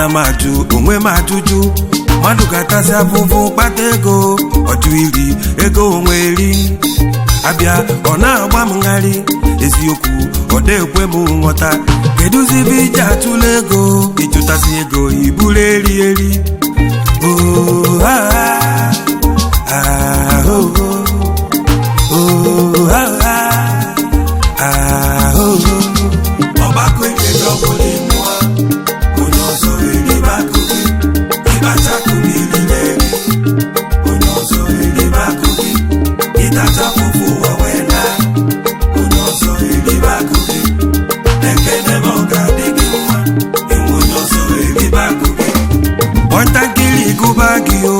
ana m ajụ onwe m ajụjụ mmadụ ga-atasị afụfụ kpata ego ọjụ iri ego onwe eri abịa ọ na-agba m ngharị eziokwu ọ na-ekwe m nghọta kedụzi ebe iji atụla ego ịchụtasị ego iburu eri eri Oh, ah, ah, ah, oh, oh, oh, ah, ah, ah, oh, oh. ọgbakọ ekele ọbụla ịmụọ onye ọzọ eribe akụ gị ịbacha akụ gị niile onye ọzọ eribe akụ gị ịtacha fụfụ ụwa wee na onye ọzọ eribe akụ gị ekene ma ọ ga-adị gị mma enwe onye ọzọ eribe akụ gị kpọntakịrị gụba gị o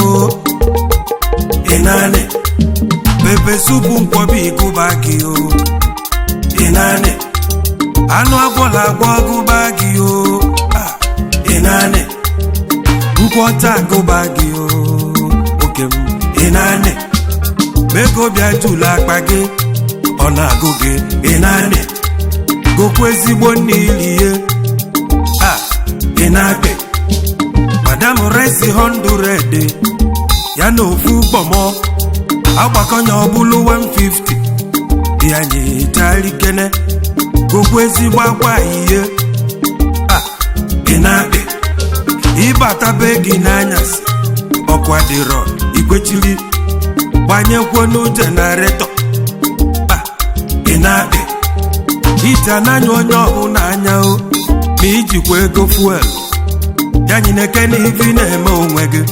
ịnanị pepe supu nkwọbi gụba gị o ịnanị anụ agwọla agwọ gụba gị o Ah, ịnanị nkwọta gụba gị o oke m ịnanị mego bịa jụlụ akpa gị ọ na-agụ gị ịnanị gokwa ezigbo nne ilie a ịnakpe madam resi hundred ya na ofu gbọmọ agbakọnya ọbụlụ 150 ya nyetarikene gokwa ezigbo akwa ihe a ị na-akpị ịbata be gị n'anyasị ọkwa dịrọ ikwechiri gbanyekwuo jenaretọ a ị na-akpị ite n'anya onye ọbụla anya o ma ijikwa ego fuel ya nyineke n'ivi na-eme onwe gị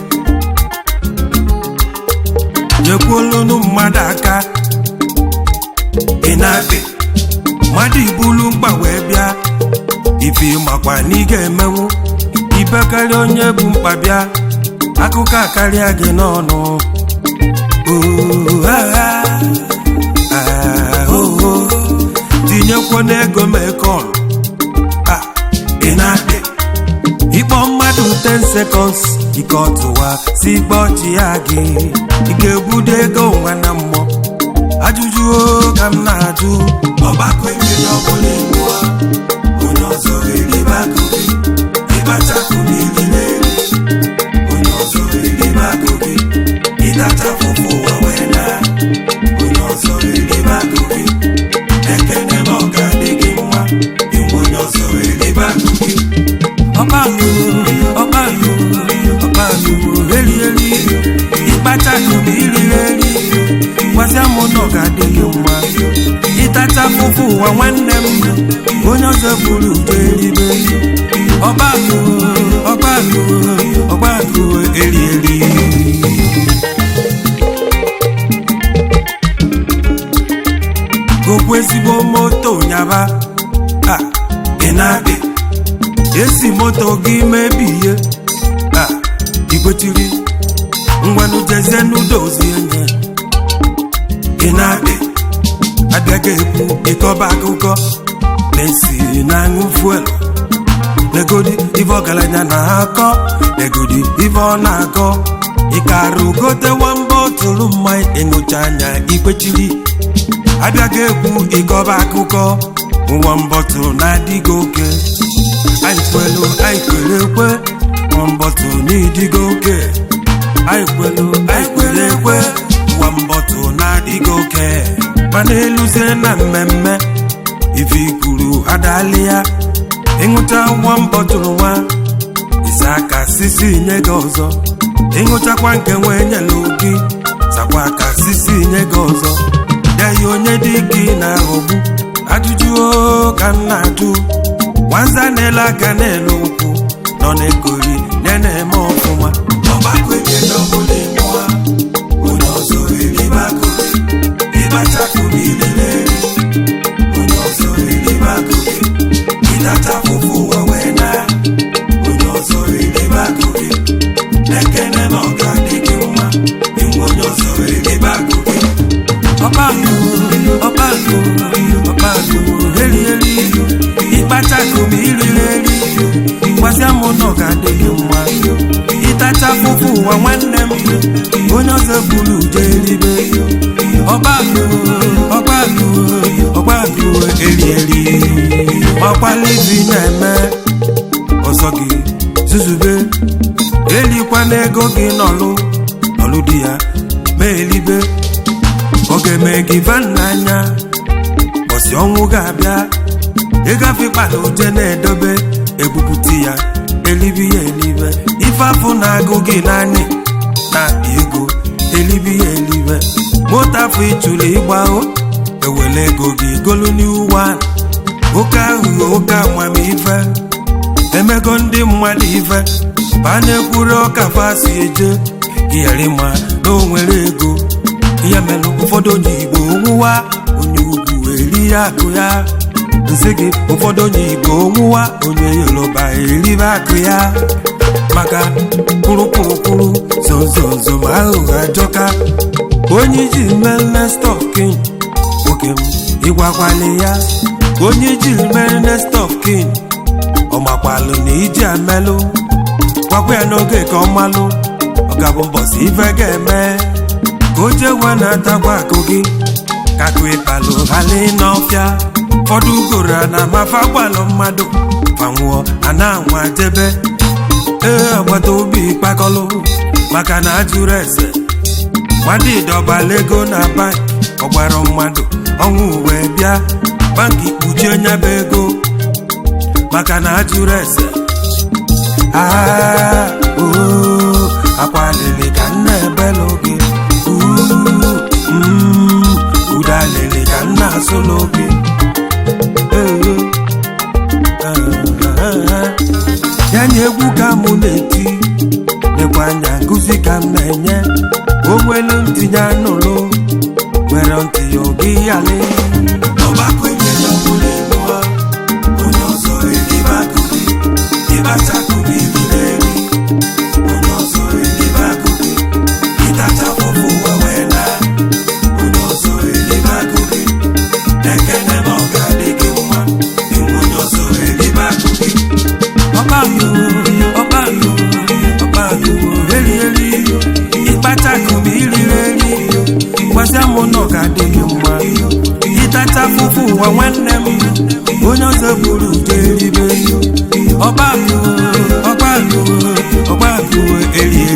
nyekwuolunu mmadụ aka ị na-akpị mmadụ ibulu mkpa wee bịa ife makwa na ị ga-emenwu ibekarị onye bụ mkpa bịa akụkọ akarịa gị n'ọnụ Oh, ah, ah, ah, oh, oh. tinyekwo n'ego mekọl ị na-akpị ịkpọ mmadụ 10 seconds ike ọtụwa si ikpe ọchị ya gị ị ga-ebudo ego nwa na mmụọ ajụjụ o ka m na-ajụ ọgbakọ ekele ọbụla ịmụọ onye ọzọ eribe akụ gị ịbacha akụ gị niile onye ọzọ eribe akụ gị ịtacha fụfụ ụwa wee na onye ọzọ eribe akụ gị ekene ma ọ ga-adị gị mma inwe onye ọzọ eribe akụ gị ọkpakụ ọkpakụ ọkpakụ eri eri ịkpacha akụ gị iriri eri gwazia m na ọ ga-adị gị mma ịtacha fụfụ ụwa nwanne m onye ọzọ buru udo eribe ọkpakụ ọkpakụ ọkpakụ eri eri gokwa ezigbo moto nyaba a ị na-akpị esi moto gị mebie a ikwetiri ngwanụ jezie n'udozie nye ị na-akpị abịaghị ekwu ịkọba akụkọ na-esi na-aṅụ fuel negodi ife ọgaranya na-akọ negodi ife ọ na-akọ ịkarụ gote nwamba otụrụ mmanya ịṅụcha anya ikwechiri abịaghị ekwu ịkọba akụkọ nwa mbọtụ na-adịghị oke anyị kwelu anyị kwere ekwe nwa mbọtụ na-ịdịghị oke anyị kwelu anyị kwere ekwe nwa mbọtụ na-adịghị oke mana eluzie na mmemme ife ikuru adali ya ịṅụcha nwa mbọtụrụ nwa ise aka sisi nye gị ọzọ ịṅụchakwa nke nwee nyela gị sakwa aka sisi nye gị ọzọ deyi onye dị gị na-aghọgbu ajụjụ o ka m na-ajụ nwanza na-ele aka n'elu ụkwụ nọ na-ekori ya na-eme ọfụma ọgbakọ ekele ọbụla ịmụọ onye ọzọ eribe akụ gị ịbacha akụ gị niile onye ọzọ eribe akụ gị ịtacha fụfụ ụwa wee na onye ọzọ eribe akụ gị ekene na ọ ga-adị gị mma inwe onye ọzọ eribe akụ gị ọkpakụ ọkpakụ ọkpakụ eri eri ịkpacha akụ ma iriri eri gwazia m na ọ ga-adị gị mma ịtacha fụfụ ụwa nwanne m onye ọzọ buru ude eribe ọkpakụ ọkpakụ ọkpakụ eri eri makwala ibi na-eme ọzọ gị zuzube elikwana ego gị nọlụ nọlụ di ya ma elibe ọ ga-eme gị van n'anya bọsị ọnwụ ga-abịa ịgafe kpana uje na-edobe ebupụta ya elibi ya elibe ife afọ na-agụ gị naanị na-akpa ego elibi ya elibe moto afọ ịchụrụ ịgba o ewele ego gị golu n'iwa oke aghụghọ oke amamife emego ndị mmadụ ife ba na-ekwuru ọka fasi eje iyari ma na o nwere ego ihe mere ụfọdụ onye igbo onwụwa onye ugwu eri ya akụ ya nsị gị ụfọdụ onye igbo onwụwa onye yoruba eribe akụ ya maka kwurukwurukwuru zozonzo ma aghụghọ ajọka onye iji mmemme stọkin nwoke m ịgwakwali ya onye iji mmemme stọkin ọmakwalụ na iji amelụ gwakwa ya n'oge ka ọ malụ ọ ga-abụ mbọsị ife ga-eme ka o jewe na-atakwa akụ gị ka akụ ịkpalụ ghali n'ọfịa ụfọdụ ugoro a na-amafe agbalụ mmadụ fanwụọ a na-anwa jebe ee agbata obi kpakọlụ maka na ajụrụ ese mmadụ ịdọbala ego na bank ọgbara mmadụ ọnwụ wee bịa banki kpuchie nyaba ego maka na ajụrụ ese aa oo akwalili ka nna ebelu gị udalili ka nna asụlụ gị ya nye egwu ka mụ na-eti nekwa anya nkụzi ka m na-enye onwelu ntinye anụlụ nwere ntị ya oge yali ọgbakọ enyela ọbụla elu ha onye ọzọ eribe akụ gị ịbacha akụ gị riri eri onye ọzọ eribe akụ gị ịtacha fụfụ ụwa wee na onye ọzọ eribe akụ gị ekene na ọ ga-adị gị mma inwe onye ọzọ eribe akụ gị ọbayo ọbayo ọbayo eri eri ịkpacha akụ m iriri eri gwazia m na ọ ga-adị gị mma ịtacha fụfụ ụwa nwanne m onye ọzọ buru ude eribe ọbayo ọbayo ọbayo eri